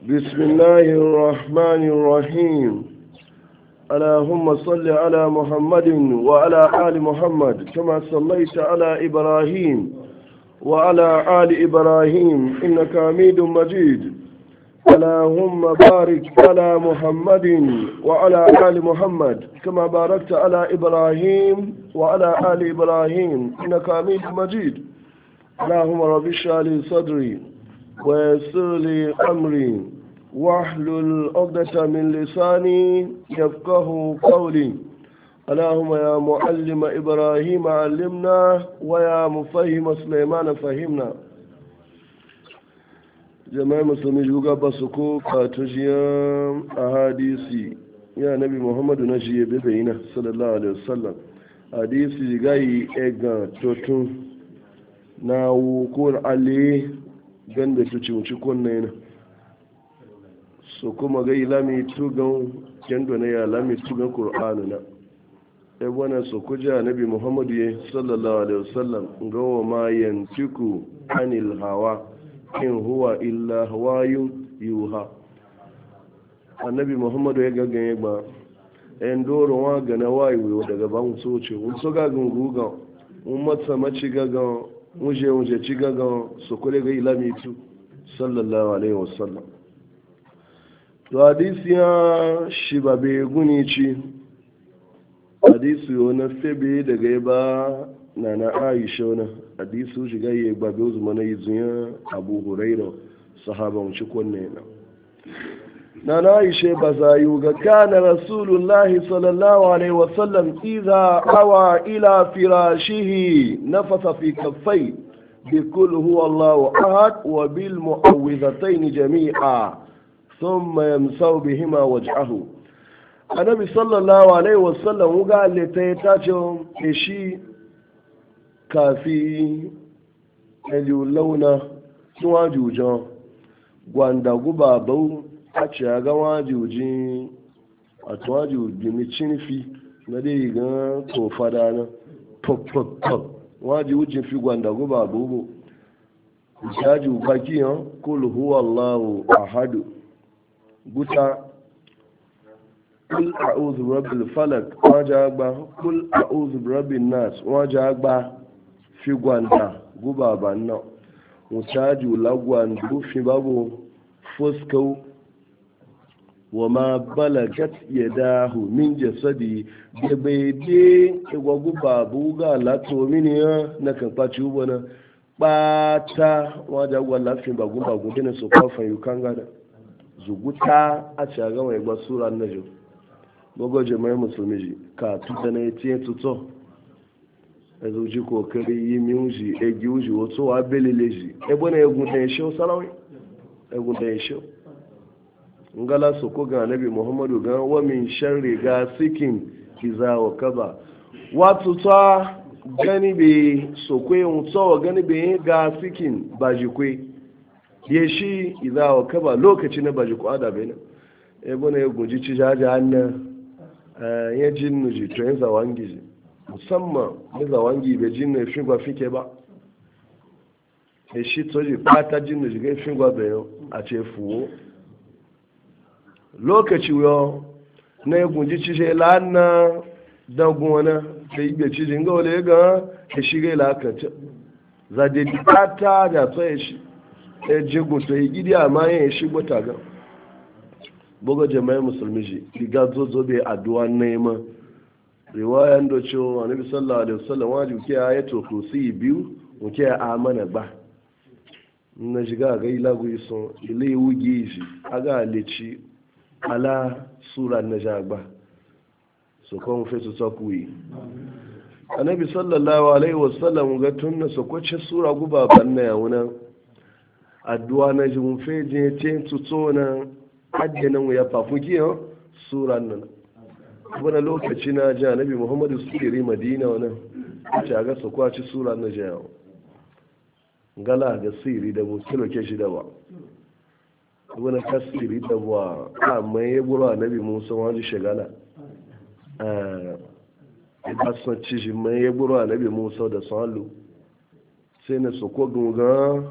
بسم الله الرحمن الرحيم اللهم صل على محمد وعلى آل محمد كما صليت على إبراهيم وعلى آل إبراهيم إنك حميد مجيد اللهم بارك على محمد وعلى آل محمد كما باركت على إبراهيم وعلى آل إبراهيم إنك حميد مجيد اللهم رب اشرح لي صدري ويسر لي أمري واحلل عقدة من لساني يفقه قولي اللهم يا معلم إبراهيم علمنا ويا مفهم سليمان فهمنا jama'a musulmi juga ba su ko katujiyar a hadisi ya nabi muhammadu na shi ya bebe yana sallallahu alaihi wasallam hadisi gayi ega totun na wukun ale ganda su ci wuci kunna yana so kuma gai lami tugan kendo na ya lami tugan kur'anu na ebwana so kuja nabi muhammadu ya sallallahu alaihi wasallam gawa ma yantiku anil hawa in huwa illa hawayun yuha annabi muhammadu ya gaggan ya gba yan doron wa gana wayo daga ban soce un so gagan gugan un matsa maci gagan wuje wuje ci gagan su kule ga ilami tu sallallahu alaihi wasallam to hadisi ya shi ba be guni ci hadisi na febe daga ya ba na na aisha wani hadisu shiga yi gbabe uzu mana yi zuya abu huraira sahaban ci kwanne na na na aisha ba za yi ga kana rasulullahi sallallahu alaihi wasallam iza awa ila firashihi nafasa fi kaffai bi kul huwa allahu ahad wa bil mu'awwidhatayn jami'a thumma yamsahu bihima wajhahu annabi sallallahu alaihi wasallam ga leta ta ce shi kafi ẹlú launa níwájú jan gwandagu babau a ce a ga wájú ji a tuwájú gini cinfi na dai gan tofada na pop-pop-pop wájú wujin fi gwandagu babau bu ìṣájú baki yan kul huwa allahu ahadu guta kul a'udhu rabbil falak wajen agba kul a'udhu rabbin nas wajen agba fi gwanda guba ba nan mutaji lagwan dufi babu fuskau wa ma balagat ya dahu min jasadi da bai de igwa guba buga lato mini ya na kan kwaci ubo na bata wajen agwa lafin bagun bagun dina su kwafan yukan gada zuguta a ci a gama igba sura na jo gogo jama'i musulmi ji ka tuta na ya tiye tuto ezo ji kokari yi miuji egi uji wato wa belele ji ebe na egun da yashe sarawi egun da yashe ngala so ko ga nabi muhammadu ga wa min sharri ga sikin kiza wa kaba watu ta gani be so kwe mutso wa gani be ga sikin baji kwe yeshi iza wa kaba lokaci na baji ko ada be na ebe na egun ji ci jaja anna ya jinnu ji to yanzu wangi ji musamman da wangi bai jin ne fingwa fike ba e shi toji fata jin ne jigai fingwa bai a ce fuwo lokaci yau na ya gunji cishe lana dangun wani da yi bai cijin ga wale ga ya shiga ilakanta za da di fata da to ya shi ya jigun to ya gidi a ma ya shi gwata ga buga jama'ai musulmi shi diga zozo bai addu'a neman riwayan da cewa annabi sallallahu alaihi wasallam wajibi ke ayatul kursi biyu muke amana ba na shiga ga ilagu iso ile wuge shi aga leci ala sura na jagba so kon fe su sakuyi annabi sallallahu alaihi wasallam ga tunna so kwace sura guba banna ya wuna addu'a na ji mun fe je te tuto na hadde nan ya fafuki sura nan wani lokaci na ji annabi muhammadu sirri madina wani ce ga su kwaci sura na jayawa gala ga siri da mu kilo ke shi da ba wani ka siri da ba a mai ya buru annabi musa wani shagala a san ci shi mai ya buru annabi musa da salu sai na su ko gungan